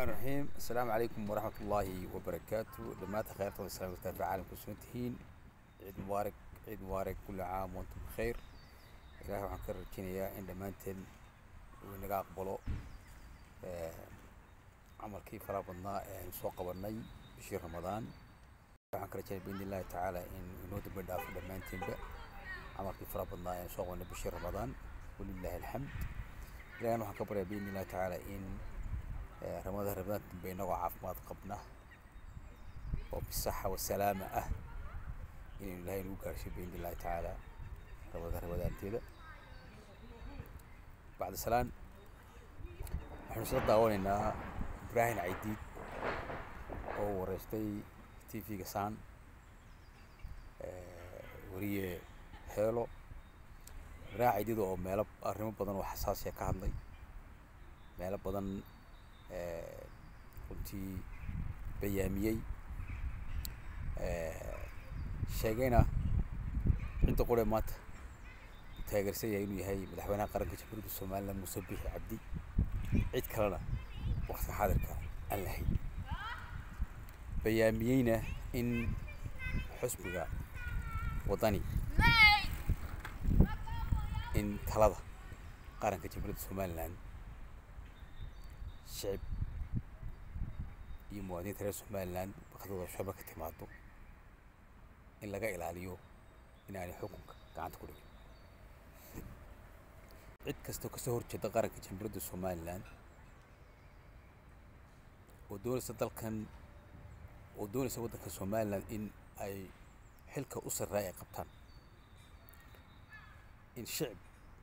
الرحمن الرحيم السلام عليكم ورحمة الله وبركاته دمات خير طول السلام عليكم في عالم كسنتهين عيد مبارك عيد مبارك كل عام وانتم بخير إلهي waxaan ka rajeynayaa in dhammaanteen uu inaga aqbalo camalkii faraha badnaa ee aynu soo qabanay bishii ramadaan waxaan ka rajeynaya biidni illahi tacaala in inoo dambe dhaafo dhammaanteenba camalkii faraha badnaa ee aynu soo qabanay bishii ramadaan walilahi alxamd ilahina waxaan ka baryaa biidni illahi tacaala in ramadaan ramadaan dambe inagoo caafimaad qabna oo bisaxa wasalaama ah inaynu ilaahay nagu gaarsiyo biidni illahi tacaala ramadaan ramadaanteeda bacda salaan waxaynu isla daawanaynaa ibraahim caydiid oo wareystay t v-ga saan weriye heelo ibraahim caydiid oo meelo arrimo badan oo xasaasiya ka hadlay meelo badan runtii bayaamiyey sheegayna cidda qure maanta taageersan yahay inuu yahay madaxweynaha qaranka jamhuuriyadda somaliland muuse bixi cabdi cid kalena waqtiga xaadirka aan lahayn bayaamiyeyna in xusbiga waddani in talada qaranka jamhuuriyadda somaliland shicib iyo muwaadiniinta reer somaliland waqtigooda shaba ka timaado in laga ilaaliyo in aanay xukunka gacanta ku dhigin cid kastoo kasoo horjeeda qaranka jamhuuriyadda somaliland oo doonaysa dalkan oo doonaysa waddanka somaliland in ay xilka u sarreeya ay qabtaan in shicib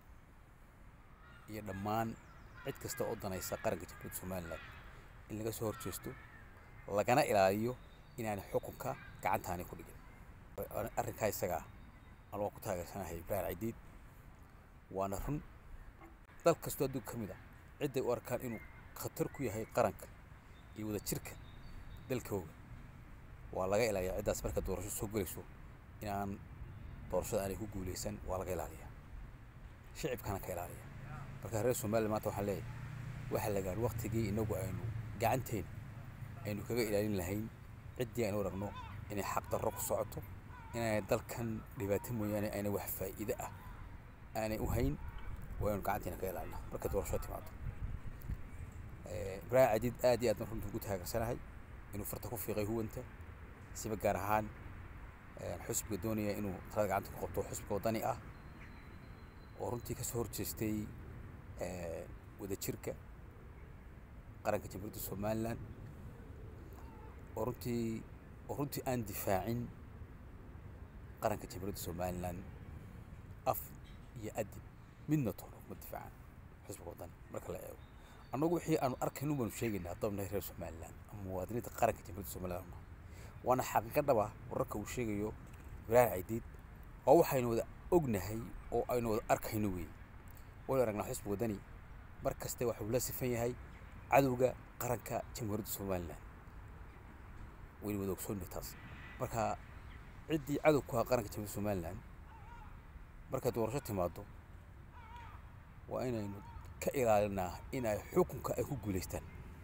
iyo dhammaan cid kasta oo danaysa qaranka jamhuuriyadda somaliland in laga soo horjeesto lagana ilaaliyo inaanay xukunka gacantaani ku dhigin arrinkaa isaga ah an waa ku taageersanahay ibraahim caydiid waana run dal kastoo adduunka ka mid ah cidday u arkaan inuu khatar ku yahay qaranka iyo wadajirka dalkooga waa laga ilaaliyaa ciddaas marka doorasho soo gelayso inaan doorashada aanay ku guuleysan waa laga ilaaliyaa shicibkana ka ilaaliya marka reer somaliland maanta waxaan leeyahay waxaa la gaadhi waktigii inagu aynu gacanteen aynu kaga ilaalin lahayn ciddii aynu aragno inay xaqdarro ku socoto inaanay dalkan dhibaato mooyaane ayna wax faa'iide ah aanay u hayn waa aynu gacanteena ka ilaalina marka doorasho timaado ibraahim cadiid aad iyo aad runta ugu taageersanahay inuu farta ku fiiqay huwanta siba gaar ahaan xusbiga doonaya inuu talada gacanta ku qabto xusbiga waddani ah oo runtii kasoo horjeestay wadajirka qaranka jamhuuriyadda somaliland oo runtii oo runtii aan difaacin qaranka jamhuuriyadda somaliland af iyo adib midna toona kuma difaacan xusbiga waddani marka la eego annagu wixii aanu arkaynu baanu sheegaynaa dabnahay reer somaliland ama muwaadiniinta qaranka jamhuuriyadda somaliland waana xaqiiqa dhaba wararka uu sheegayo ibraahim caydiid waa waxaynu wada ognahay oo aynu wada arkayno weeye waynu aragnaa xusbiga waddani mar kaste waxuu la sifan yahay cadowga qaranka jamhuuriyadda somaliland waynu wada ogsoonnay taas marka ciddii cadow ku ahaa qaranka jamhuuriyadda somaliland markay doorasho timaado waa inaynu ka ilaalinaa in ay xukunka ay ku guulaystaan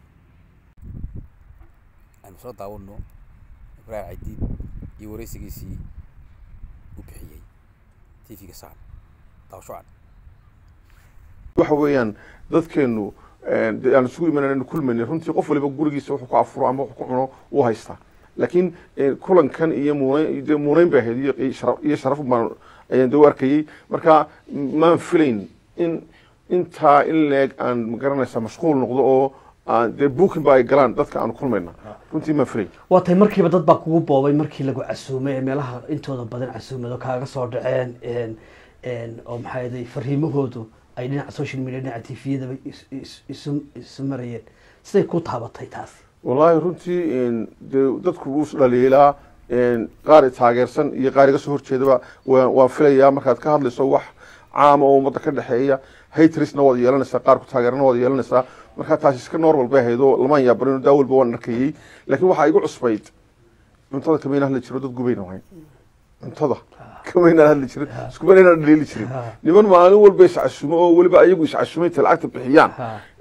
aynu soo daawanno ibraahim cadiid iyo wareysigiisii u bixiyey t v-ga saan daawasho can waxa weeyaan dadkeenu aan isugu imanaynu kulmayna runtii qof waliba gurigiisa wuxuu ku afuro ama wuxuu ku cuno uu haystaa laakiin kulankan iyo muuneyn muuneyn bay ahayd iyo sharaf baan ayaan dee u arkayey marka maan filayn in intaa in leeg aan magaranaysa mashquul noqdo oo dee buukin ba ay galaan dadka aan kulmayna runtii maan filayn waa tay markiiba dad baa kugu boobay markii lagu casuumay ee meelaha intooda badan casuumado kaaga soo dhaceen oo maxaa yeelay fariimahoodu ay dhinaca social media dhinaca tviyadaba isu marayeen siday ku taabatay taas wallaahi runtii dee dadku wuu isdhaliilaa qaar taageersan iyo qaar iga soo horjeedaba waan filayaa markaad ka hadlayso wax caama oo ummadda ka dhexeeya hatrisna waad yeelanaysaa qaar ku taageerana waad yeelanaysaa marka taasi iska normal bay ahayd oo lamaan yaabanin daa walba waan arkayey laakiin waxaa igu cusbayd cuntada kamayna hadli jiro dad gubayna ahayn cuntada kamayna hadli jirin iskumanayna dhaliili jirin niman maalin walba iscasumo oo weliba ayagu iscasumay inta lacagta bixiyaan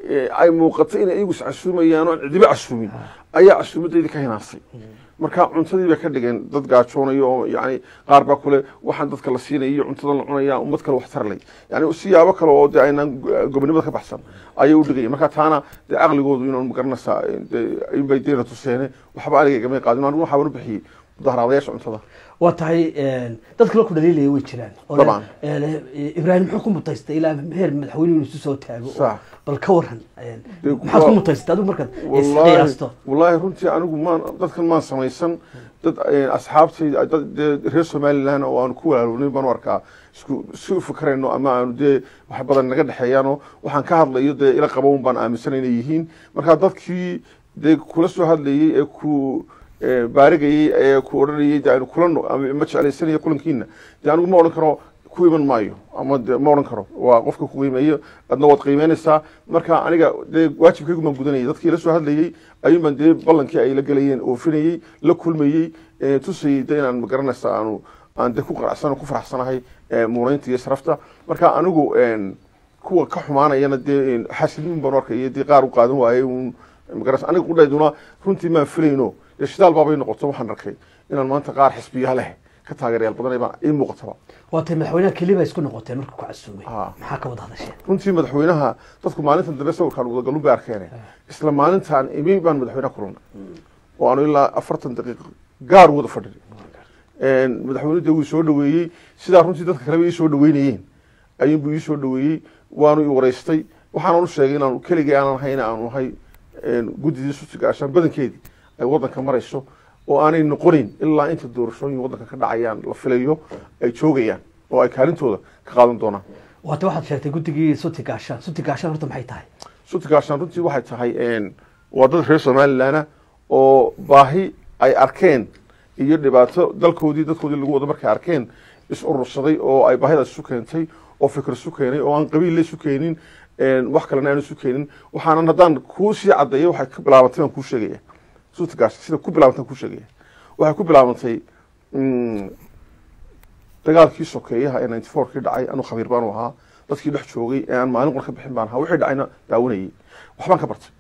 eh, ay muuqato inay iyagu iscasuumayaan oo aan cidiba casuumin ayaa casuumadaydi ka hinaasay marka cuntadii bay ka dhigeen dad gaajoonayo oo yani qaar baa kule waxaan dadka la siinaya iyo cuntadan la cunaya ummad kale wax tarlay yani siyaabo kale oo de aynaan gobonimada ka baxsan ayay u dhigaya marka taana dee caqligoodu inaan magaranaysaa de inbay deena tuseene waxba aniga igamay qaadin anigu waxaa u bixiyey mudaharaadayaasha cuntada waa tahay dad kale ku dhaliilaya way jiraan oo Dabcan. leh, eh, ibraahim muxuu ku mutaystay ilaa heer madaxweynuhu isu soo taago oo Sax. bal ka waran eh, Dee, maxaad ku waa- mutaystay adigu markaad wallaahi isqiyaasto wallaahi runtii anigu maan dadkan maan samaysan dad eh, asxaabtay dad dee reer somalilan oo aanu ku walaalownin baan u arkaa isku si u fikrayno ama aanu dee wax badan naga dhexeeyaano waxaan ka hadlayo dee ila qabown baan aaminsanay inay yihiin marka dadkii dee kula soo hadlayey ee ku eh, baarigayey ee ku odhanayey dee aynu kula no- ama ma jeclaysanaya kulankiina dee anigu ma odhan karo ku iman maayo ama de ma odhan karo waa qofka ku qiimeeyo adna waad qiimeynaysaa marka aniga dee waajibkaygu baan gudanayay dadkii la soo hadlayey ayuun baan dee ballankii ay la gelayeen oofinayey la kulmayey eh, tusayey de inaan magaranaysa aanu aan de ku qaracsan ku faraxsanahay eh, muureynta iyo sharafta marka anigu en, kuwa ka xumaanayana dee en, xaasidnimin baan u arkaya dee qaar u qaadan waayey uun magaranaysa aniga qudhayduna runtii maan filayno dee shidaal baabay noqoto waxaan arkay inaan maanta qaar xisbiya leh ka taageerayaal badanay baan ii muuqataba waa tahay madaxweynaha keliya baa isku noqoteen marka ku casuumay Ah. maxaa ka wada hadasheen runtii madaxweynaha dadku maalintan dambe sawirkaan wadagalun bay arkeen isla maalintaan imi baan madaxweynaha kulannay oo aanu ilaa afartan daqiiqo gaar wada fadhinay madaxweynuhu dee wuu soo dhaweeyey sidaa runtii dadka kaleba ii soo dhaweynayeen ayuunbuu ii soo dhaweeyey waanu i wareystay waxaanan u sheegay inaanu keligii aanan ahayn aanu ahay guddidii sutiga ashaan badankeedii ay waddanka marayso oo aanay noqonayn ilaa inta doorashooyin waddanka ka dhacayaan la filayo ay joogayaan oo ay kaalintooda ka qaadan doonaan waa tahay waxaad sheegtay guddigii suti gaashaan suti gaashaan horta maxay tahay sutigaashaan runtii waxay tahay waa dad reer somalilanah oo baahi ay arkeen iyo dhibaato dalkoodii dadkoodii lagu wado markay arkeen is urursaday oo ay baahidaas isu keentay oo fikir isu keenay oo aan qabiil la isu keenin wax kalena aan isu keenin waxaanan haddaan kuu sii caddeeyo waxay ka bilaabantay baan kuu sheegaya sutigaas sida ku bilaabantay kuu sheegaya waxay ku bilaabantay mm, dagaalkii sokeeyaha ee ninety four kii dhacay anuu khabiir baanu ahaa dadkii dhex joogay ee aan maalin qor ka bixin baan ahaa wixii dhacayna daawanayay waxbaan ka bartay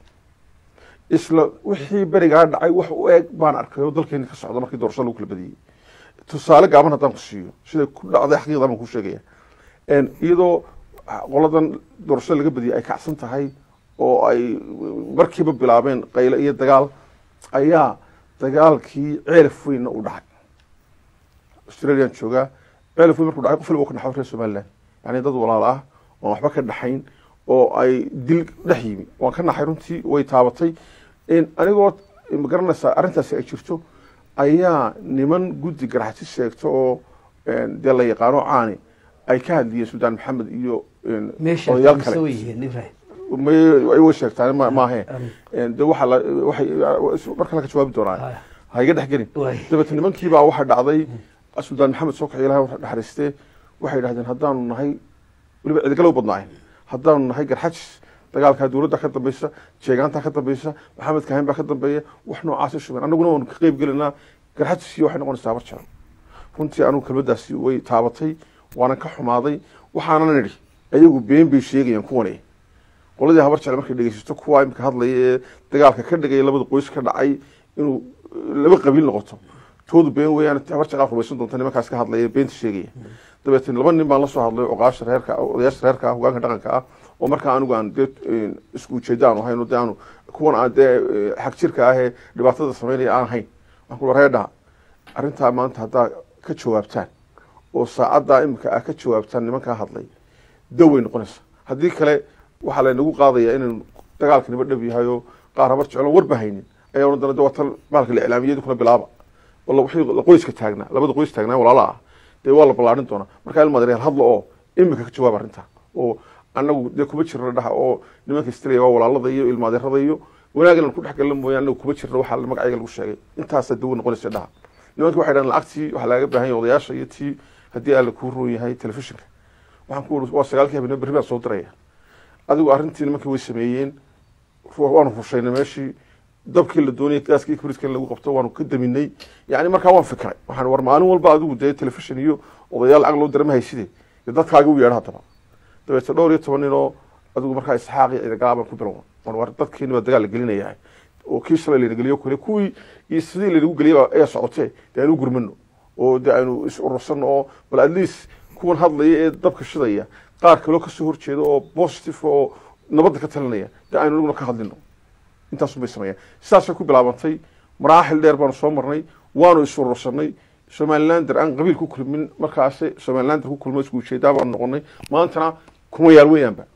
isla wixii berigaa dhacay wax u eg baan arkay oo dalkeeni ka socda markii doorashada lagu kala badiyey tusaale gaaban haddaan ku siiyo siday ku dhacday xaqiiqda baan kuu sheegaya iyadoo qoladan doorashada laga badiyey ay kacsan tahay oo ay markiiba bilaabeen qayle iyo dagaal ayaa dagaalkii ceelaf weynna u dhacay australian joogaa ceelaf weyn markuu dhacay qof walba ka dhaxo reer somaliland yani dad walaal ah oon waxba ka dhaxayn oo ay dil dhex yimi waan ka naxay runtii way taabatay anigoo magaranaysaa arrintaasi ay jirto ayaa niman guddi garaxsi sheegto oo dee la yaqaano caani ay ka hadliyeen suldaan maxamed iyo meesha odayaal mise kale way yihiin ibrahim may way sheegtaan ma- maahe Um, de waxa la waxay marka laga jawaabi doonaa haya. ha iga dhex gelin Waay. dabeetna nimankiibaa waxaa dhacday suldaan maxamed soo kaxay ilahay waxa dhaxariistee waxay yidhahdeen haddaanu nahay weliba cidigalow badnaayn haddaanu nahay garxajis dagaalkaa dowladda ka dambaysa jeegaantaa ka dambaysa maxamed kahin baa ka dambeeya wax noocaasi shubeen annaguna waanu ka qeyb gelinaa garxajisiyo waxay noqonaysaa habar jaran runtii anugu kelmaddaasi way taabatay waanan ka xumaaday waxaanan idhi ayagu been bay sheegayaan kuwane qoladii habar jecel markay dhegeysato kuwa imika hadlaya ee dagaalka ka dhigaya labada qoys ka dhacay inuu laba qabiil noqoto toodu been weeyaan habar jecel rumaysan doonta nimankaas ka hadlaya beenta sheegaya dabeetna laba nin baan la soo hadlay oqaasha reerka odayaasha reerka ah hogaanka dhaqanka ah oo markaa anigu aan dee isku ujeeda aanu ahayn oo dee aanu kuwan aan dee xag jirka ah ee dhibaatada sameynaya aan ahayn waxaan ku reedha arrintaa maanta haddaa ka jawaabtaan oo saacaddaa imika ah ka jawaabtaan nimankaa hadlay daw way noqonaysa haddii kale waxaa laynagu qaadayaa inaynu dagaalka niba dhab yahay oo qaar habar jeclo warba haynin ayaa odhan doona de waa tan maalka la iclaamiyadu kuna bilaaba wala wixii la qoyska taagnaa labada qoys taagnaa walaala ah dee waa la ballaarin doonaa markaa ilma dareer hadla oo imika ka jawaab arrintaa oo annagu dee kuma jirno dhaha oo nimanka istilaya waa walaalada iyo ilmaadeerada iyo wanaag inaan ku dhex galna mooyaan annagu kuma jirno waxaa magacayga lagu sheegay intaasaa dawo noqonaysa dhaha nimanka waxay dhahan lacagtii waxaa laaga baahan yahay odayaasha iyo tii haddii alla kuu roon yahay telefishinka waxaan ku uri waa sagaalkii habeenimo berri baan soo diraya adigu arrintii nimankii way sameeyeen ru- waanu rushaynay meeshii dabkii la doonayay gaaskii kibriska in lagu qabto waanu ka daminay yani markaa waan fikray waxaan war maalin walba adigu dee telefishin iyo odayaal lacag loo dira ma hayside dee dadkaaga u yeedha haddaba dabeetna dhowr iyo toban nin oo adigu markaa isxaaqi ciidagalaabaan ku bilow war dadkeeni baa dagaal la gelinayaa oo kii shalay layna geliyo kale kuwii iyo sidii laynagu geliyay ayaa socotee dee aynu gurmano oo dee aynu is urursano oo bal at least kuwan hadlaya ee dabka shidaya qaar kaloo kasoo horjeeda oo positive oo nabadda ka talinaya dee aynu aniguna ka hadlino intaasun bay sameeyaan sidaasay ku bilaabantay maraaxil dheer baanu soo marnay waanu is urursanay somalilander aan qabiil ku kulmin markaasi somalilander ku kulmo isku ujeedaa baanu noqonay maantana kuma yaal weyaanba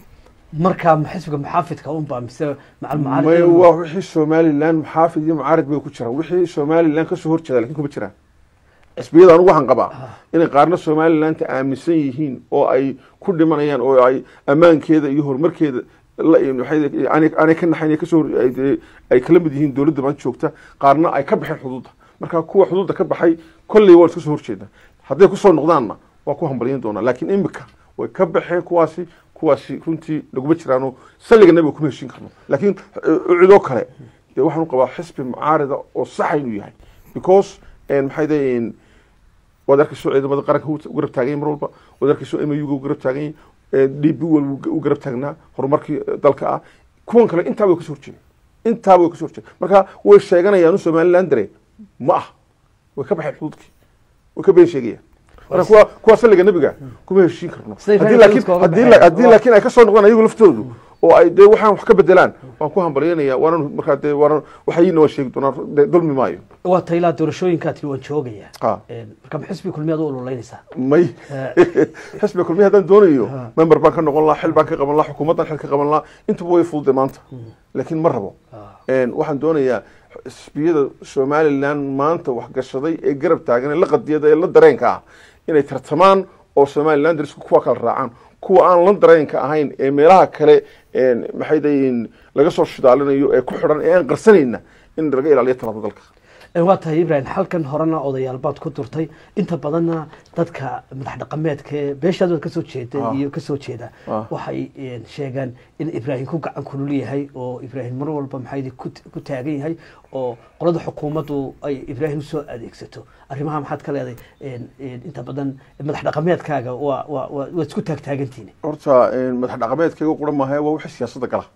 marka xisbiga muxaafidka unbaa mise macal may mucaarad waa wixii somalilan muxaafid iyo mucaarad bay ku jiraan wixii somalilan kasoo horjeeda lakin kuma jiraan xisbiyada anugu waxaan qabaa inay qaarna somalilanta aaminsan yihiin oo ay ku dhimanayaan oo ay ammaankeeda iyo horumarkeeda la- maxay- aanay aanay ka naxayn ay kasoo hor- ay- ay kala mid yihiin dowladda maanta joogta qaarna ay ka baxeen xuduudda marka kuwa xuduudda ka baxay kolley waan iska soo horjeeda hadday kusoo noqdaanna waa ku hambalyan doonaa laakiin imika way ka baxeen kuwaasi kuwaasi runtii naguma jiraano salliga nabiga kuma heshin karno laakiin eh, cidoo kale dee waxaan u qabaa xisbi mucaarida oo saxa inuu yahay because eh, maxay dayin waad arkayso ciidamada qaranka u garab taagan yahay mar walba waad arkayso m u garab taagan yahay d b wal u garab taagnaa horumarkii eh, dalka ah kuwan kale intaaba way kasoo horjeeda intaaba way kasoo horjeeda marka way sheeganayaan somaliland dare ma ah way ka baxeen xuduudkii way ka been sheegayaan marka kuwa kuwa salliga nabiga kuma heshiin karno Siday haddii reer laakiin xuduudka uga haddii baxeen. la- haddii laakiin ay kasoo noqdaan ayagu laftoodu oo ay dee waxaan wax ka bedelaan waan ku hambalyanaya waanan markaa dee waanan waxayina waan sheegi doonaa dee dulmi maayo waa taylaa doorashooyinkaa tiri waan joogaya Ah. marka ma xisbi kulmiyaad u ololeynaysaa may xisbiga kulmiya haddaan doonayo member baan ka noqon lahaa xil baan ka qaban lahaa xukuumaddan xil ka qaban lahaa intuba way fududay maanta laakiin ma rabo Een, waxaan doonayaa xisbiyada somalilan maanta waxgashaday ee garab taagan ee la qadiyada ee la dareenka ah inay tartamaan oo somaliland isku kuwa kala raacaan kuwa aan la dareenka ahayn ee meelaha kale een, maxay dayiin laga soo shidaalinayo ee ku xidhan ee aan qarsanayna in laga ilaaliyo talada dalka waa tahay ibrahim halkan horena odayaal baad ku durtay inta badanna dadka madax dhaqameedka ee beeshaad waad kasoo jeeda Ah. iyo kasoo jeeda Ah. waxay een, sheegaan in ibraahim ku gacan kulul yahay oo ibraahim mar walba maxay ku ku taagan yahay oo qolada xukuumaddu ay ibraahim usoo adeegsato arrimaha maxaad ka leedahay een, een, inta badan madax dhaqameedkaaga waa waa waa- waad isku taagtaagantihin horta een, madax dhaqameedkayga quran maaha waa wixii siyaasadda gala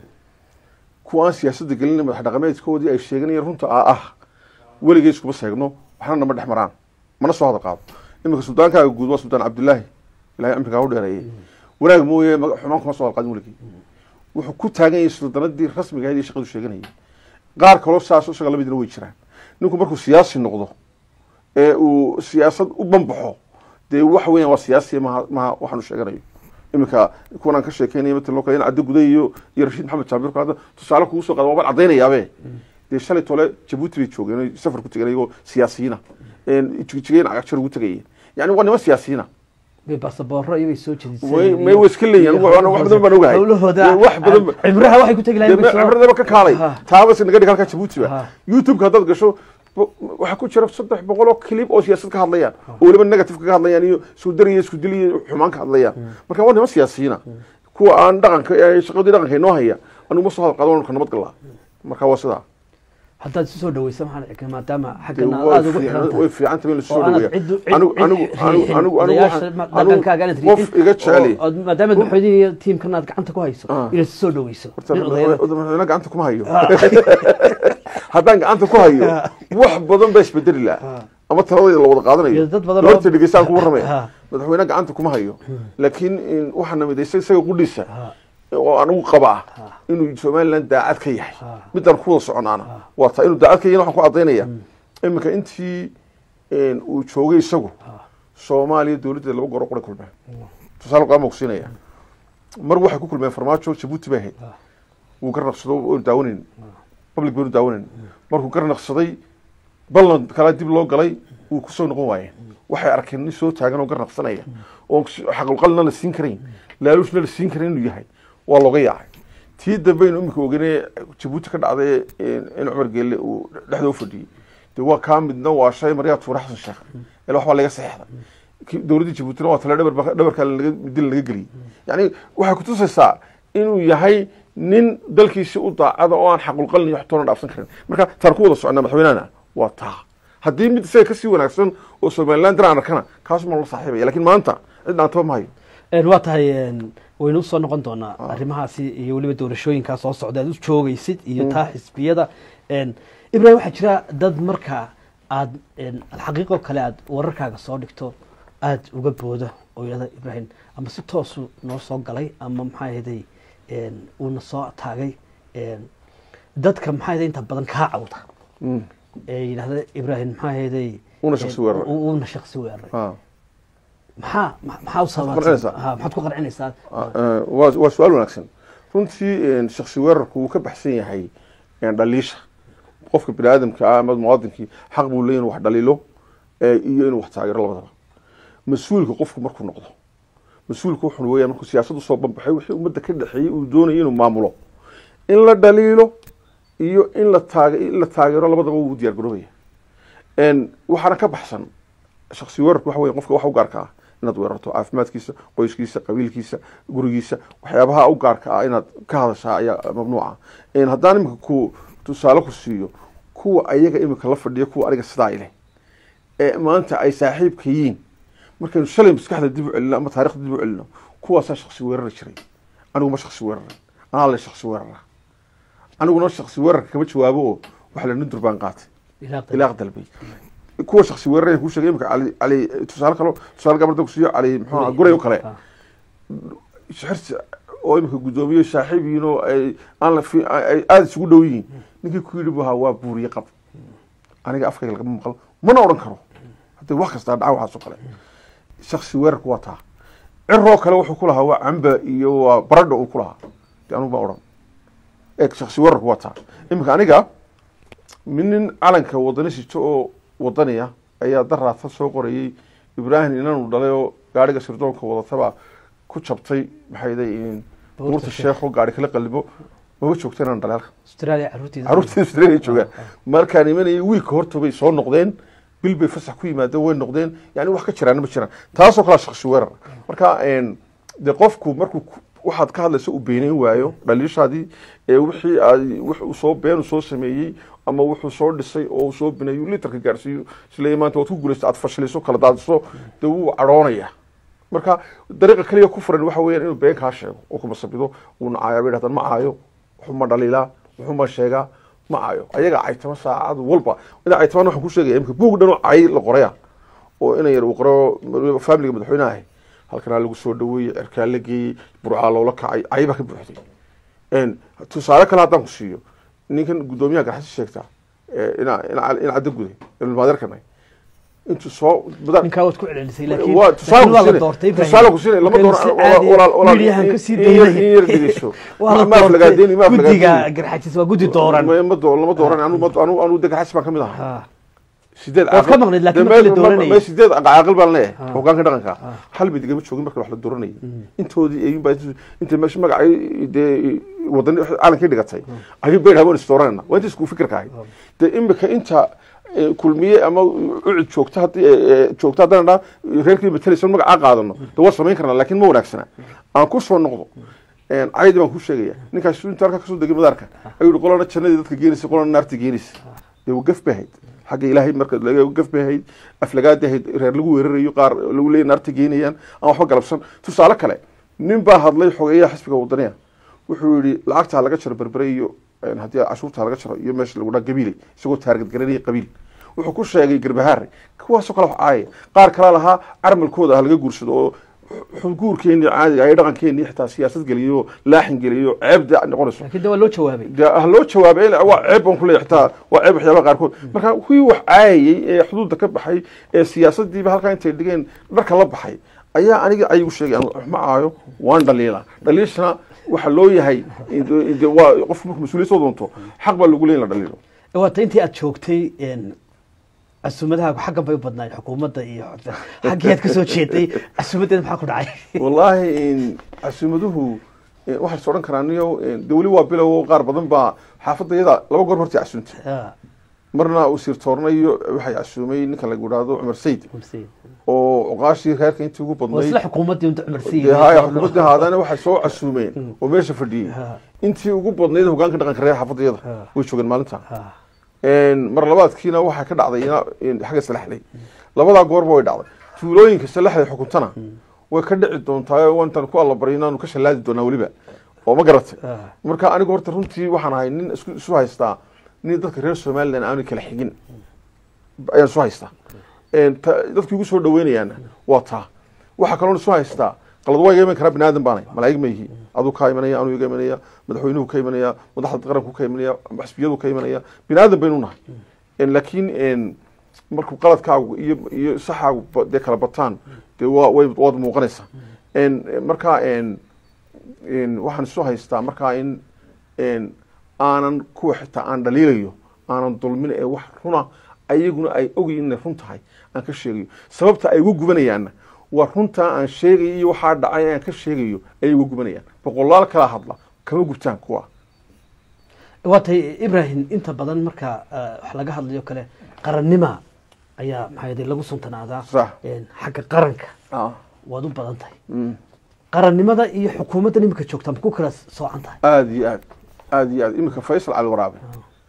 kuwa aan siyaasadda gelin madax dhaqameedkoodii ay sheeganayeen runta aa ah weligay iskuma seegno waxna nama dhex maraan mana soo hada qaado iminka suldaankaaga guud waa suldaan cabdilaahi ilahay amrigaa u dheereeyey wanaag mooye maga- xumaan kuma soo halqaadin weligii wuxuu ku taagan yahay suldanadii rasmiga ahayd iyo shaqadu sheeganayay qaar kaloo saas isaga lamidna way jiraan ninku markuu siyaasi noqdo ee uu siyaasad u banbaxo dee waxa weeyaan waa siyaasi maha maha waxaanu sheeganayo iminka kuwan aan ka sheekeynaya matalan oo kale in caddo guday iyo iyo rashiid maxamed jaabir hadda tusaale kugu soo qaada waabaan caddaynayaabe dee shalay tole jabuuti bay joogeen oo safar ku tegeen iyagoo siyaasiyiina jigeen cagagjar ugu tegayeen yani waa niman siyaasiyiina bay basaboorro iyo bay soo jediseen way may way iska leeyihin anigu wax badan baan ogahay hawlahooda wax badan ba- cibraha waxay ku tegi lahayn bay soo- cibradaba ka kaalay Ha. taaba si naga dhig halkaa jabuuti Ha. ba youtube-ka haddaad gasho bo- waxaa ku jira saddex boqol oo clip oo siyaasad ka hadlayaan oo weliba negative ka hadlayaan iyo isku dar iyo isku dil iyo xumaan ka hadlayaan marka waa niman siyaasiyiina kuwa aan dhaqanka ee shaqadii dhaqanka inoo haya anugu ma soo hadal qaado ka nabad galaa marka waa sidaa haddaad isu soo dhaweysa maxaan arkaa maadaama Dee xaggana way aada ugu fiican- xiran way tahay fiican tahay in lasoo oo aanad dhaweeya ciddu- cid- anigu cid anigu riixin, anigu anigu anigu odayaasha waxaan- ma- anigu dhaqankaaga aanad qof riixin, iga jeceli oo- oo maadaama madaxweynihi iyo tiimkan aad gacanta ku hayso Ah. inaad isu soo dhaweyso horta nin odayaal madaxweyne gacanta kuma hayo haddaan gacanta ku hayo wax badan baa isbedeli laha ama taladayda la wada qaadanayo Iyo dad badan oo- horta dhegeystaan ku warramaya Ha. madaxweyne gacanta kuma hayo laakiin in- waxaa namid isaga qudhiisa Ha. oo anigu qabaa inuu somaliland daacad ka yahay Ha. midaan ku wada soconaana waa taa inuu daacad ka yahay waxaan ku caddaynaya iminka intii een, uu joogay isagu soomaaliya dowladdeeda laba goor oo qura kulmeen tusaale qaama kusiinaya mar waxay ku kulmeen farmaajo jabuuti bay ahayd wuu garnaqsado oonu daawanayn public baynu daawanayn markuu garnaqsaday ballan kala dib loo galay wuu kusoo noqon waayeen waxay arkeen nin soo taagan oo garnaqsanaya oo xaqulqalina la siin karayn laaluushna la siin karayn inuu yahay waa looga yaacay tii dambaynu imika ogeynee jabuuti ka dhacday in cumar geelle uu dhexdoo fadhiyey de waa kaa midna waa shay maryaa tuure xasan sheekh ila waxbaa laga saxeexda Ki- dowladdii jabuutina waa tale dhabar dhabarkaa laga dil laga geliyey yani waxay kutusaysaa inuu yahay nin dalkiisi u daacada oo aan xaqulqalin iyo waxtoona dhaafsan karin marka taan ku wada soconaa madaxweynahana waa taa haddii mid isaga kasii wanaagsan oo somaliland daraan arkana kaas ma la saaxiibaya lakin maanta cid dhaantaba ma hayo Een, waa tahay een, waynu usoo noqon doonaa arrimahaasi iyo weliba doorashooyinkaa soo socda aad u joogaysid iyo taa xisbiyada Een, ibrahim waxaa jira dad marka aad een, alxaqiiqo kale aad wararkaaga soo dhigto aada uga booda oo yidhahda ibrahim ama si toosu noo soo galay ama maxaa ahayday een, uuna soo taagay een, dadka maxaa ahayday inta badan kaa cawda Mm. ee yidhahda ibrahim maxaa ahayday Uuna shakhsi weeraray. u- uuna shakhsi weeraray Ah. maxaa ma- maxaa u Maxaad ku qancinaysaa? sababatay Ha, maxaad ku qancinaysaa Ah, waa waa su-aal wanaagsan runtii een, shakhsi weerarku wuu ka baxsan yahay een, dhaliisha qofka bini aadamka ah ama muwaadinkii xaq buu leeyahay inuu wax dhaliilo ee, iyo inuu wax taageero labadaba mas-uulka qofku markuu noqdo mas-uulka wuxuu weeyaan markuu siyaasad usoo banbaxay wixii ummadda ka dhexeeyey uu doonayay inuu maamulo in la dhaliilo iyo in la taage in la taageero labadaba wuu diyaar garoobaya een, waxaana ka baxsan shakhsi weerarku waxa weeye qofka waxa u gaarka ah inaad weerarto caafimaadkiisa qoyskiisa qabiilkiisa gurigiisa waxyaabaha u gaarka ah inaad ka hadashaa ayaa mamnuuca een, haddaan iminka ku tusaale ku siiyo kuwa ayaga iminka la fadhiya kuwa aniga sidaa ileh ee maanta ay saaxiibka yihiin markaynu shalay maskaxda dib u celino ama taarikhda dib u celino kuwaasaa shakhsi weerari jiray anigu ma shakhsi weeraray anaa le shakhsi weerara aniguna shakhsi weerarka kama jawaabo oo waxa la nundur baan qaatay ilaaq dalbay kuwa shakhsi weeraraya kuu sheegay imika cali cali tusaale kalo tusaale gabarda ku siiyo cali muxuu ahaa guray oo kale xirsi oo imika guddoomiye saaxiib yihiin oo ay aan la fi ay aada isugu dhow yihiin ninkii ku yidhi bu ahaa waa buuriye qab aniga afkayga lagama maqal mana odhan karo haddii wax kastaa dhaca waxaas oo kale shakhsi weerarku waa taa ciroo kale wuxuu ku lahaa waa camba iyo waa baradho uu ku lahaa de anugu baa odhan eeg shakhsi weerarku waa taa imika aniga min nin calanka wadani sito oo wadaniya ayaa daraata soo qorayey ibraahim inanu dhalay oo gaariga sirdoonka wadataba ku jabtay maxay buurta sheekho gaari kala qalibo maba joogta inaan dhalay halkan australia caruurtiisa caruurtii australia joogaan markaan imanayay wiilka horta bay soo noqdeen bil bay fasax ku yimaadeen way noqdeen yani wax ka jiraan ma jiraan taasoo kalea shakhsi weerar marka de qofku markuu ku- waxaad ka hadlaysa uu beenayn waayo dhaliishaadii ee wixii aad wuxuu soo been soo sameeyey ama wuxuu soo dhisay oo uu soo bineeyo litarka gaarsiiyo isleeyahay maanta waad ku guulaysta aad fashiliso kala daadiso dee wuu cadhoonaya marka dariiqa kaliya ku furan waxa weeyaan inuu been kaa sheego oo kuma sabido uu nacaayo bay dhahdaan ma caayo wuxuma dhaliilaa wuxuma sheegaa ma caayo ayaga caytama saacad walba ina caytamaan waxaan ku sheegaya imika buug dhan oo cay la qoraya oo ina yar uu qoro faamiliga madaxweynaha ahay halkanaa lagu soo dhaweeyey cirkaa la geeyey burcaa loola kacay cay baa ka buuxday een, tusaale kale haddaan ku siiyo ninkan guddoomiyaha garxasi sheegtaa ee, ina ina ina cadda guday ilmaadeerkanay intuu soo badan ninkaa waad ku celcelisay laakiin waa tusaale laakiin waa la ku doortay siinay tusaale ku siinay lama Marka dooran si caadi walaal walaal midiyahan ka sii in yar in yar daynay dhegeyso waa la ma aflagaadeeni ma doortay guddiga aflagaadeeni garxajis waa guddi dooran ma ma doo lama dooran anu ma anu anu de garxasi baan ka mid ahaa Ha. sideed Waad ka maqnayd, laakiin markii la dooranayay. ma sideed caaqil baan leeyahay hogaanka dhaqanka hal mid igama joogin marka wax la dooranayay intoodii ayuun baa inta meesha magacay dee wadani calankii dhigatay ayuun bay dhahaan waan is dooranayna waa inta isku fikirka ahayd dee imika inta eh, kulmiye ama ucid joogta haddii eh, eh, joogta haddana dhaa reerkii matalaysan magacaa qaadano dee waa samayn karnaa laakiin ma wanaagsana aan ku soo noqdo een, caydi baan ku sheegaya ninkaas inta halkaa kasoo degay madaarka ayuu yihi qolana jannadii dadka geenaysa qolana naarta geenaysa dee waa gaf bay ahayd xagga ilaahay marka laga gaf bay ahayd aflagaadi ahayd reer lagu weerarayo qaar lagu leeyahy naarta geenayaan aan waxba galabsan tusaale kale nin baa hadlay xogeeyaha xisbiga wadaniya wuxuu yihi lacagtaa laga jaro berbere iyo een, haddii cashuurtaa laga jaro iyo meesha lagu dhaa gabiile isagoo taargad garanaya qabiil wuxuu ku sheegay garbahaare kuwaasoo kale wax caaya qaar kala lahaa carmalkooda ah laga guursado oo guurkeeni caadiga ay dhaqankeeni xitaa siyaasad geliyo laaxin geliyo ceebda noqonayso laakiin de waa loo jawaabay dee ha loo jawaabay ilaa waa ceeb baan kuleeyahay xitaa waa ceeb waxyaabaha qaarkood marka kuwii wax caayayey ee xuduudda ka baxay ee siyaasadiiba halkaa intay dhigeen dharka la baxay ayaa aniga ayagu sheegay anigu wax ma caayo waan dhaliila dhaliishana waxa loo yahay de- de- waa qofku markuu mas-uuliyad soo doonto xaq baa lagu leeyahay in la dhaliilo waata intii aad joogtay een, casuumadahaagu xaggan bay u badnaayeen xukuumadda iyo xaggii aad kasoo jeeday casuumaddeeda maxaa ku dhacay wallaahi in casuumaduhu eh, waxay is odhan karaan niyo de weli waa bilow qaar badan baa xaafadayada laba goor hortii casuuntay Ha, marna uu siirtoornayo waxay casuumay ninka lagu idhaahdo cumar sayid Xuseen. oo oqaashii reerka intii ugu waa badnayd isla xukuumaddii unta cumar dee haya xukuumadda haadana waxay soo casuumeen oo meesha fadhiyey Ha. intii ugu badnayd hogaanka dhaqanka reer xaafadayada Ha. way joogeen maalinta Ha. mar labaadkiina waxaa ka dhacday ina- in xagga salaxley labadaa goorba way dhacday tuulooyinka salaxley xukuntana way ka dhici doontaa oo intaan ku allabaryo inaanu ka shallaadi doonaa weliba oo ma garatay Ah. marka anigu horta runtii waxaan ahay nin isku isu haystaa nin dadka reer somalilan aanu kala xigin ayaan isu haystaa Een, ta- dadkii ugu soo dhaweynayaana waa taa waxaa kaloon isu haystaa qalad waa iga iman karaa bini aadan baanay malaa'ig ma yihi aduu kaa imanaya anuu iga imanaya madaxweynuhu ka imanaya madaxda qaranku ka imanaya xisbiyadu ka imanaya bini aadan baynu nahay Een, laakiin een, markuu qaladkaagu iyo iyo saxaagu ba- dee kala bataan dee waa way waad muuqanaysaa Een, marka een, een, waxaan isu haystaa markaa in een, aanan kuwa xitaa aan dhaliilayo aanan dulmin ee wax runa ayaguna ay ogyiin inay run tahay aan ka sheegayo sababta ay ugu gubanayaanna waa runtaa aan sheegayo iyo waxaa dhacay aan ka sheegayo ayay ugu gubanayaan boqolaal kala hadla kama gubtaan kuwa waa tahay ibrahim inta badan marka eh, wax laga hadlayo kale qarannima ayaa maxaa yidhi lagu suntanaadaa Sax. een, xagga qaranka Ah, waad u badan tahay mm. qarannimada iyo xukuumaddan imika joogta ma ku kala soocan tahay aada iyo aad aada iyo aad iminka faysal cali waraabe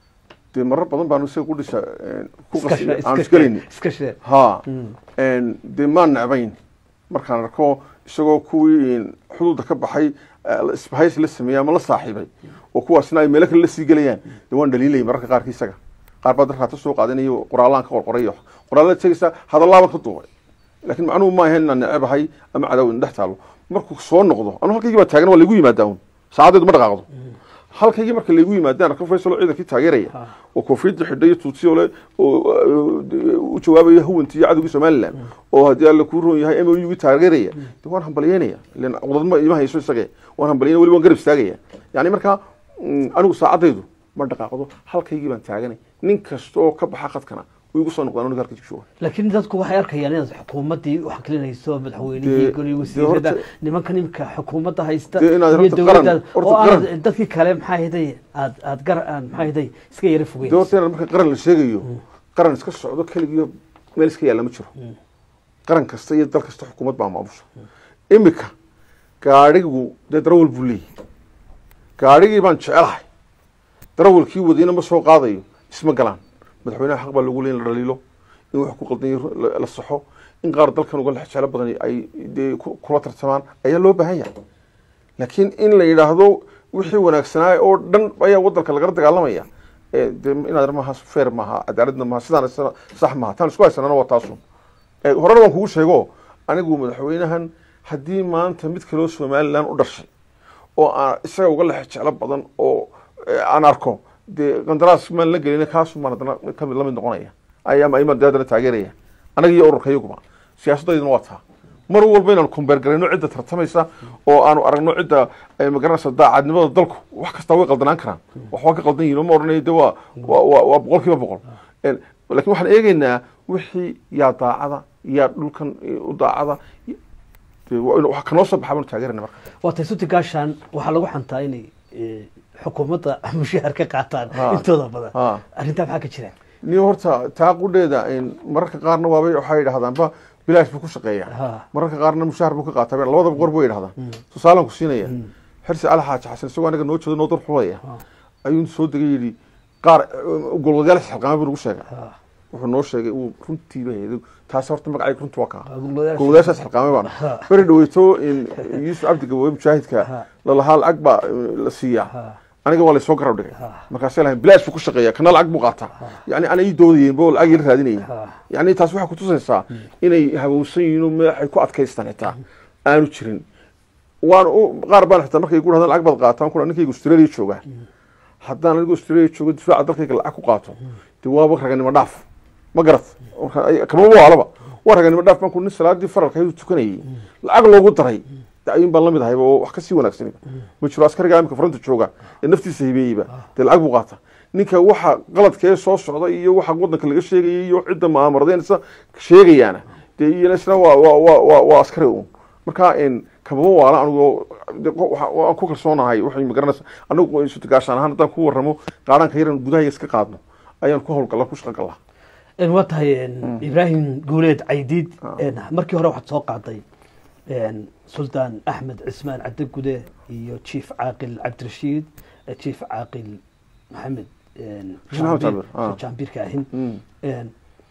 dee marar badan baanu isaga ku dhisha een, ku Iska qas shee- aan iska isgelayni shee- iska shee ha Mm. Een, dee maan necbayn markaan arko isagoo kuwii een, xuduudda ka baxay eh, la- isbahays la sameeyey ama la saaxiibay oo kuwaasna ay meelo kale la sii gelayaan dee waan dhaliilayay mararka qaarkii isaga qaar baa darkaata soo qaadanayo qoraallaan ka qorqoray iyo qoraalada tegaysa hadallaaban ka duubay laakiin macnuhu ma ahayn inaan necebahay ama cadaw in dhex taalo markuu soo noqdo anu halkaygii baa taagan waa laygu yimaadaa un saacadeedu ma dhaqaaqdo halkaygii marka laygu yimaadaan arko faysalo ciidankii taageeraya Ah. oo koofiyadda xidhay iyo tuutsiyo le oo uh, u jawaabaya huwantii iyo cadowgii somalilan oo haddii alla kuu roon yahay m o u taageeraya de waan hambalyeynaya ilan cudadma ima hayso isage waan hambalyeynaya weli waan garab istaagaya yani marka mm, anigu saacadaydu ma dhaqaaqdo halkaygii baan taaganay nin kasta oo ka baxa khadkana wuu igu soo noqdaan aniga halka jooga laakiin dadku waxay arkayaan inaad xukuumaddii u xaqilinayso madaxweynihii Dee- goliyo dee wasiirada horta- nimankan imika xukuumadda haysta Dee inaad iyo horta dowladda qaran- horta oo aanad qaran- dadkii kale maxaa hiday aad aad gar aan maxaa hiday iska yara de fogeyn horta inaan marka qaran la sheegayo qaran iska socdo keligiiyo meel iska yaalla ma jiro qaran kasta iyo dal kasta xukuumad baa maamusha imika gaadhigu dee darawal buu leeyahy gaadhigii baan jecelahay darawalkii wadayna ma soo qaadayo isma galaan madaxweynaha xaq baa lagu leeyahy in la dhaliilo in wax ku qaldan yahay la- la saxo in qaar dalkan uga lex jeclo badan ay dee ku- kula tartamaan ayaa loo baahan yahay laakiin in la yidhaahdo wixii wanaagsanaa oo dhan ayaa wadanka lagala dagaalamaya ee dee inaad maaha feer maaha cadaaladna maaha sidaan sa- sax maaha taan isku haysanana waa taasu Ee, horena waan kugu sheego anigu madaxweynahan haddii maanta mid kaloo somalilan u dhashay oo aan isaga uga lex jeclo badan oo ee, aan arko dee qandaraas maan la gelin kaasu maan haddana kamid lamid noqonaya ayaama imaan dee haddana taageeraya anaga iyo ururka iyaguba siyaasaddayduna waa taa mar walba inaan kumbeer garayno cidda tartamaysa oo aanu aragno cidda ay magaranaysa daacadnimada dalku wax kastaa way qaldanaan karaan wax waa ka qaldan yihin ma odhanayo de waa waa waa waa boqol kiiba boqol En, laakiin waxaan eegeynaa wixii yaa daacada yaa dhulkan u daacada dee waa inu- wax kanoo soo baxa baanu taageerana marka waa tay suti gaashaan waxaa lagu xantaa inay eh, xukuumadda mushaar ka qaataan Ha. intooda badan Ha. arrintaa maxaa ka jira niyo horta taa qudheeda en, mararka qaarna waabay waxay yidhahdaanba bilaash buu ku shaqeeyaa Ha. mararka qaarna mushaar buu ka qaataa labadaba qor buu yidhahdaan tusaalaan ku siinaya xirsi cali xaaji xasan isagoo anaga noo jeedo noo dar xulaya ayuu soo degay yidhi qaar golwadayaal xilqaama buu nagu sheegay Ha. wuxuu noo sheegay uu runtiiba haydo taasi horta magacayga runtu waa kaa Golwadayaasha- golwadayaashaas xilqaamay baana Ha. beri dhaweyto in yuusuf cabdi gabowe mujaahidka Ha. lalahaa lacag baa eh, la siiyaa Ha. aniga waa laysoo garab dhigay Ha. markaasay lahayn bilaash buu ku shaqeeya kana lacag buu qaataa yani ana ii doodayeen bo lacag ila raadinayeen Ha. yani taas waxay kutusaysaa inay habowsan yihiin oo madaxay ku adkaystaan xitaa aanu jirin waan u qaar baan xitaa markay ku dhahdaan lacag baad qaataan kuna ninkayga australia joogaa haddaan anigu australia joogo difaaca dalkayga lacag ku qaato dee waaba raganimo dhaaf ma garat Marka ay- kama waalaba waa raganimo dhaaf baan ku nin salaadii faralka ayuu tukanayay lacag loogu daray dee ayuun baan lamid ahayba oo wax kasii wanaagsan ma jiro askariga imika fronta jooga ee naftiisa hibeeyeyba dee lacag buu qaata ninka waxa qaladkee soo socda iyo waxa wadanka laga sheegaya iyo cidda maamuradeensa sheegayaana dee iyana isna waa waa waa waa waa askari uun marka en kabama waala anigu de qo- waxa- waan ku kalsoonahay waxay magaranaysa anigu isutagaashaan ahaan haddaan ku warramo qaadhanka yaran gudaha iska qaadno ayaan ku howlgalla ku shaqo gallaa En waa tahay en, ibraahim guuleed caydiid en, markii hore waxaad soo qaaday en, sultaan axmed cismaan cabdigude iyo chief caaqil cabdirashiid eh, chief caaqil maxamed en, Maxamed Jaambir- Jaambir, ah. jaambirka ahin Mm. En,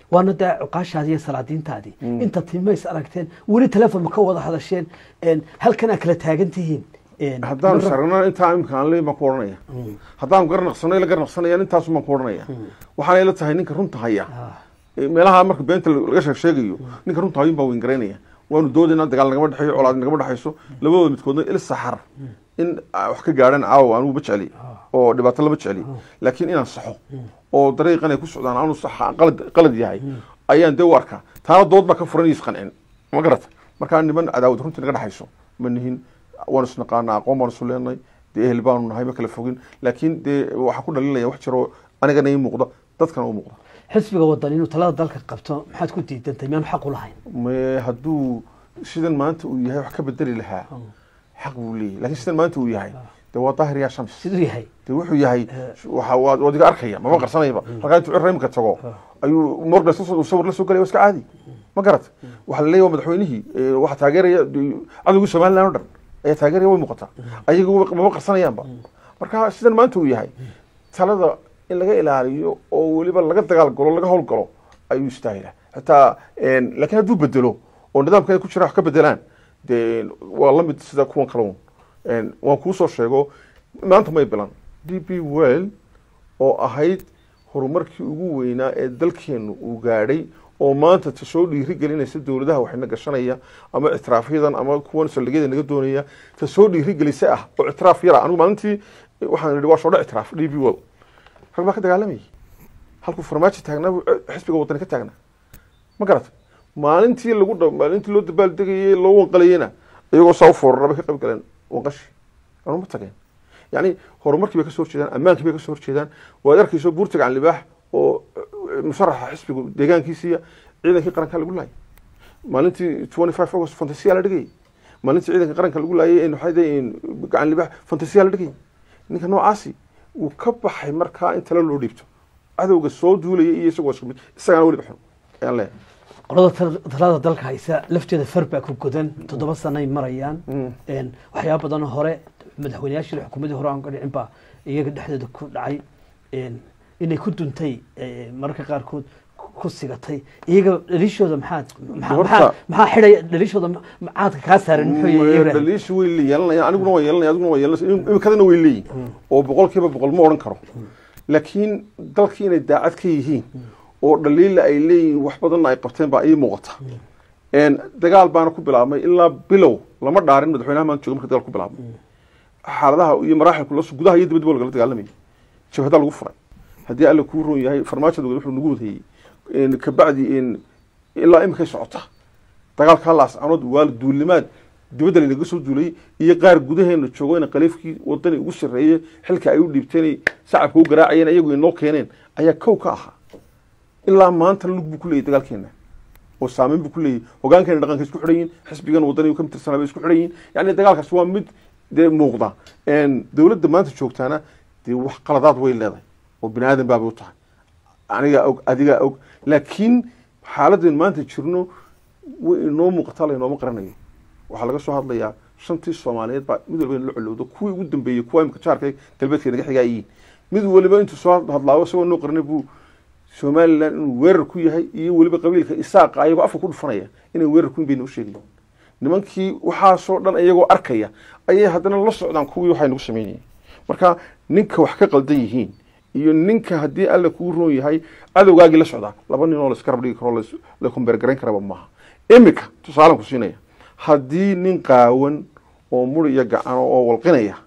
waana dee cuqaashaadii iyo salaadiintaadii inta timays aragteen weli telefoon ma ka wada hadasheen een, halkanaa kala taagan tihiin een, haddaan marra- saragno intaa imika aan leeyahay baan ku odhanaya haddaan garnaqsano ila garnaqsanaya intaasu baan ku odhanaya waxaana ila tahay ninka runta haya Ah, Eh, meelaha marka beenta laga sheeg sheegayo ninka runta hayun baa weyn waanu doodayna dagaal nagama dhexeeyo colaad nagama dhexayso labadooda midkoodna il saxar in ah, wax ka gaadhaan caawa anugu ma jecli oo dhibaato lama jecli laakiin inaan saxo oo dariiqan ay ku socdaan aanu sax qalad qalad yahay ayaan dee u arkaa taana dood baa ka furan iyo isqancin ma garata markaa niman cadaawad runtii naga dhexayso ma nihin waanu isnaqaanaa aqoon baanu isu leenahay dee ehel baanu nahay ma kala fogin laakiin dee waxaa ku dhalinaya wax jiro anigana ii muuqda dadkana u muuqda xisbiga wadan inuu talada dalka qabto maxaad ku diidantay miyaanu xaq u lahayn me hadduu sidan maanta uu yahay wax ka bedeli lahaa xaq buu leeyahay laakiin sidan maanta uu yahay dee waa daahir yaa shams siduu yahay dee wuxuu yahay waxa waad waad iga arkaya mama qarsanayba halkaa intuu cirra imika tago ayuu morgan uu sawir la soo galaya waa iska caadi ma garat waxaa la leeyahay waa madaxweynihii ee, waxaa taageeraya dee, cadowgii somaliland oo dhan ayaa taageeraya way muuqataa ayagu mama qarsanayaanba marka sidan maanta uu yahay talada in laga ilaaliyo oo weliba laga dagaal galo laga howl galo ayuu istaahila xitaa een, laakiin hadduu bedelo oo nidaamka ay ku jiraan wax ka bedelaan dee waa la mid sida kuwan kale un Een, waan kuu soo sheego maanta may bilan d b well oo ahayd horumarkii ugu weynaa ee dalkeenu uu gaadhay oo maanta ta soo dhiiri gelinaysa dowladaha waxayna gashanaya ama ictiraafyadan ama kuwan saldhigyada naga doonaya ta soo dhiiri gelisa ah oo ictiraaf yara anigu maalintii waxaan idhi waa soo dha ictiraaf d b well rag baa ka dagaalamayay halkuu farmaajo taagnaa buu xisbiga wadani ka taagnaa ma garata maalintii lagu dha maalintii loo dabaaldegayey loo wanqalayeyna iyagoo saa u foorara bay ka qayb galeen wanqashi anu ma tageen yacni horumarkii bay ka soo horjeedaan ammaankii bay ka soo horjeedaan waad arkayso buurta gacan libaax oo eh, musharaxa xisbigu deegaankiisiiya ciidankii qaranka lagu laayay maalintii twenty five august fantasiya la dhigayay maalintii ciidanka qaranka lagu laayay een waxay dayiin gacan libaax fantasiya la dhigayay ninka noocaasi wuu ka baxay markaa in talo loo dhiibto cadowga soo duulaya iyo isagoo isku mid isagana weliba xun ayaan leeyahay qolada tal- talada dalka haysa lafteeda far baa ku godan toddoba sanay marayaan Een, waxyaaba badanoo hore madaxweyneyaashii xukuumadii hore aan ka dhicin baa iyaga dhexdeeda ku dhacay Een, inay ku duntay eh, mararka qaarkood ku- ku sigatay iyaga dhalishooda maxaad maxaa- Horta- maxaa maxaa xidhay dhalishooda ma- macaadka kaa saaran muxuu yahay Ibrahim? dhaliisha way le- yeelanayaan aniguna waa yeelanaya adiguna waa yeelanaysa im- imikadana way leeyihin oo boqol kiiba boqol ma odhan karo laakiin dalkii inay daacad ka yihiin oo dhaliila ay leeyihiin wax badanna ay qabteen baa ii muuqata Een, dagaal baana ku bilaabmay ilaa bilow lama dhaarin madaxweynaha maanta jooga marka dagaal ku bilaabmay xaaladaha iyo maraaxilku la gudaha iyo dibadba lagala dagaalamayay jabhadaa lagu furay haddii alla kuu roon yahay farmaajada wuxuu nagu wadayey Een, kabacdi een, ilaa imikay socota dagaalkaa laascanood waa duulimaad dibadda laynaga soo duulay iyo qaar gudaheena joogayna khaliifkii wadani ugu sarreeye xilka ay u dhiibteen shacabka u garaacayeen iyagu inoo keeneen ayaa kow ka ahaa ilaa maanta lug buu ku leeyahy dagaalkeena oo saameyn buu ku leeyahy hogaankeena dhaqanka isku xidhan yihin xisbigan wadani ka mitirsanaa bay isku xidhan yihin yacni dagaalkaas waa mid dee muuqda Een, dowladda maanta joogtaana dee wax qaladaad way leedahay oo bini aadan baabay u tahay anigaa og adigaa og laakiin xaaladeen maanta jirno way inoo muuqataa laynooma qaranayo waxaa laga soo hadlayaa shantii soomaaliyeed baa mid walba in la colowdo kuwii ugu dambeeyey kuwa imika jaarka galbeedka naga xigaa yihiin mid waliba intuu soo hadlaabo isagoo noo qaranay buu somalilan inuu weerar ku yahay iyo weliba qabiilka isaaqa ayagoo afka ku dhufanaya inay weerar ku bayna u sheegayin nimankii waxaasoo dhan iyagoo arkaya ayay haddana la socdaan kuwii waxay nagu sameynayeen marka ninka wax ka qaldan yihiin iyo ninka haddii alla kuu roon yahay cadowgaagii la socdaa laba nin oo la iskarab dhigi karo lais- la kumbeergarayn karaba maaha imika tusaalan ku siinaya haddii nin qaawan oo muri iyo gacano oo walqinaya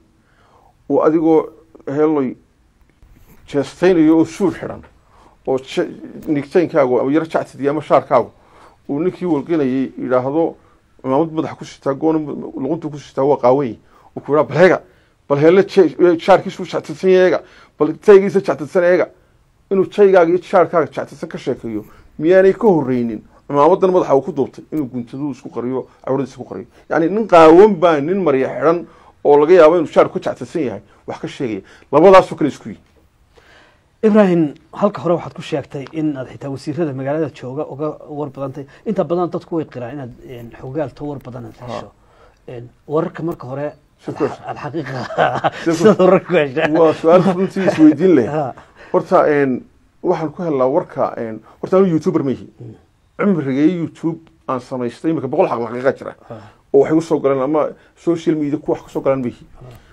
uu adigoo heeloy jeestaynayo oo suur xidhan oo je- nigtaynkaagu ama yaro jactidi ama shaarkaagu uu ninkii walqinayay yidhaahdo cimaamad madaxa ku sitaa goona luquntu ku sitaa waa qaawany uu ku yidhaha bal heega bal heelle je- shaarkiisu jactidsan yeega bal taygiisa jactidsan eega inuu jaygaaga iyo shaarkaaga jactidsan ka sheekeeyo miyaanay ka horreynin cimaamadan madaxa uu ku duubtay inuu guntaduu isku qariyo cawradiisa ku qariyo yacni nin qaawan baa nin marya xidhan oo laga yaabo inuu shaarku ka jactidsan yahay wax ka sheegaya labadaasoo kale isku yihi ibrahim halka hore waxaad ku sheegtay in aad xitaa wasiirada magaalada jooga uga war badantay inta badan dadku way qiraan inaad een, xogaalto war badan aad hesho Een, wararka marka hore Si ku hesho. alxaqiiqa Si ku- sidaad wararka ku heshaa waa su-aal runtii isweydiin leh Ha. horta een, waxaan ku helnaa warka een, horta anu youtuber ma yihi cimrigay youtube aan samaystay imika boqol xaq xaqiiqa jira oo waxay usoo galeen ama social media ku wax kasoo galaan ma yihi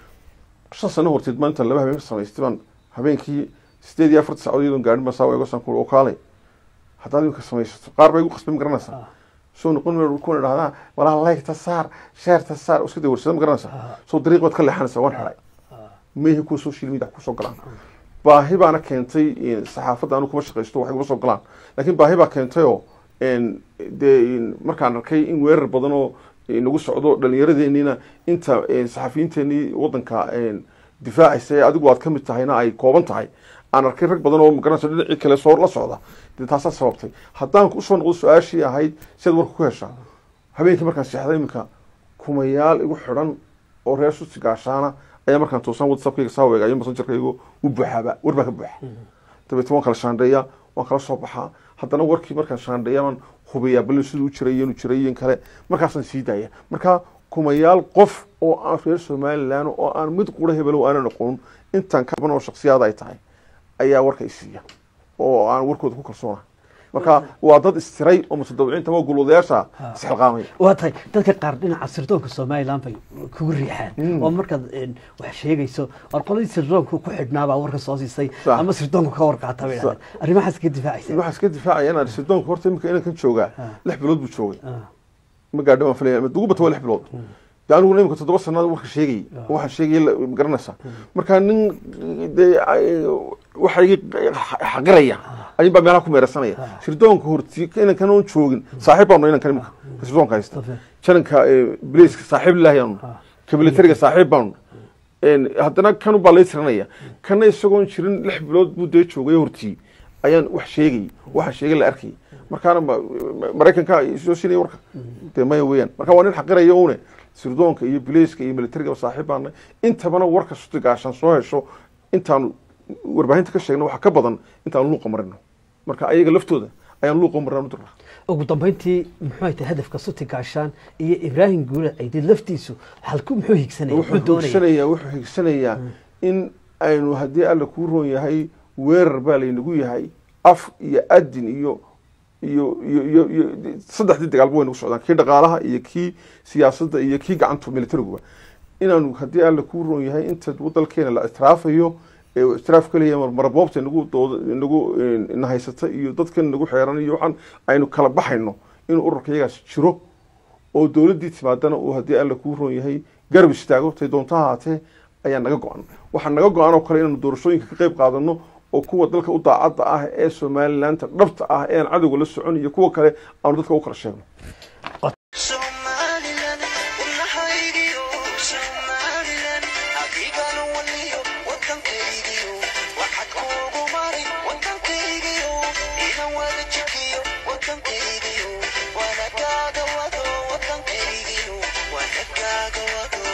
shan sano horteed maanta laba habeen samaystay baan habeenkii sideed iyo afarta saacadood iyadoon gaadhin baan saa eego saan kuul oo kaalay haddaad imika samaysato qaar bay igu qasbay ma garanaysaa soo noqon meel kuna dhahdaa walaa laygta saar sheerta saar iska day warsada ma garanaysaa soo dariiq baad ka leexanaysaa waan xidhay meehi kuwa social media kusoo galaan baahi baana keentay in saxaafadda anu kuma shaqaysto waxay kuma soo galaan laakiin baahi baa keentay oo een, dee in markaan arkay in weerar badan oo nagu socdo dhalinyaradeenina inta een, saxafiyiinteenii wadanka een, difaacaysa ee adigu aad ka mid tahayna ay kooban tahay aan arkay rag badan oo magaranaysa dhinacii kale soo la socda dee taasaa sababtay haddaan usoo noqdo su-aashii ahayd siaad warka ku heshaa habeenkii markaan seexday iminka kumayaal igu xidhan oo reer susi gaashaana ayaa markaan toosaan whatsappkayga saa weegaayo messengerkaygu u buuxaaba war baa ka buuxa dabeetna waan kala shaandheeyaa waan kala soo baxaa haddana warkii markaan shaandheeya baan hubiyaa bal siduu u jiray inuu jiray in kale markaasaan sii daaya marka kumayaal qof oo aan reer somalilan oo aan mid qura hebelo aanan aqoon intaan kaban oo shaksiyaad ay tahay ayaa warka isiiya oo aan warkooda ku kalsoona marka waa dad istiray oo mutadawiciinta ama gulwadayaasha isxilqaamay waa tahay dadka qaar dhinaca sirdoonka somalilan bay kugu riixaan oo markaad een, wax sheegayso war qoladii sirdoonka ku xidhnaabaa warka soo siisay Sax. ama sirdoonka ka warqaata bay dhahdeen arrimahaas ka difaacaysa waxaa iska difaacaya inaan sidoonka horta iminka inankan joogaa lix bilood buu joogay Ah, ma gaadho waan filaya ugu bata waa lix bilood de aniguna iminka toddoba sannaad warka sheegayay waxaan sheegayay la- ma garanaysaa marka nin dee ay- waxa iga xaqiraya ayun baa meelaha ku meerasanaya sirdoonka horti inankan oon joogin saaxiib baanu inankan iminka ka sirdoonka haysta Tafe. jananka bilayska saaxiib ilaahi aanu ka militariga saaxiib baanu een, haddana kanu baa lay tiranaya kana isagoon jirin lix bilood buu dee joogay hortii ayaan wax sheegay waxaan sheegay la arkay markaana ma- ma- maraykanka soo siinaya warka dee maya weeyaan marka waa nin xaqiraya une sirdoonka iyo bilayska iyo militariga saaxiib baana intabana warka suti gaashaan soo hesho intaanu warbaahinta ka sheegno waxa ka badan intaanu luuqa marino marka ayaga laftooda ayaan luuqa marino dirna ugu dambeyntii muxuu tahay hadafka suti gaashaan iyo ibraahim guure aydid laftiisu halku muxuu higsanaya muxuu wuxuu doonaya higsanayaa wuxuu higsanayaa in aynu haddii alla kuu roon yahay weerar baa laynagu yahay af iyo adin iyo iyo iyo iyo iyo saddexdii dagaalba way nagu socdaan kii dhaqaalaha iyo kii siyaasadda iyo kii gacantu militariguba inaanu haddii alla kuu roon yahay inta dalkeena la istraafayo ee uu istiraaf ka leeyahay maraboobta nagu dooda nagu na haysata iyo dadkan nagu xeeran iyo waxaan aynu kala baxayno inuu ururka iyagaas jiro oo dowladdii timaadana uu haddii alla kuu roon yahay garab istaago tay doonto ahaatee ayaa naga go-an waxaa naga go-an oo kale inaanu doorashooyinka ka qayb qaadano oo kuwa dalka u daacadda ah ee somalilandta dhabta ah ee aan cadowga la socon iyo kuwa kale aanu dadka u kala sheegno Somaliland, wadnahaygiyo Somaliland, adigana waliyo wadankaygiyo, waxaad kuugu mari wadankaygiyo, inan wada jikiyo wadankaygiyo, wanagaaga wado wadankaygiyo, wanagaaga wado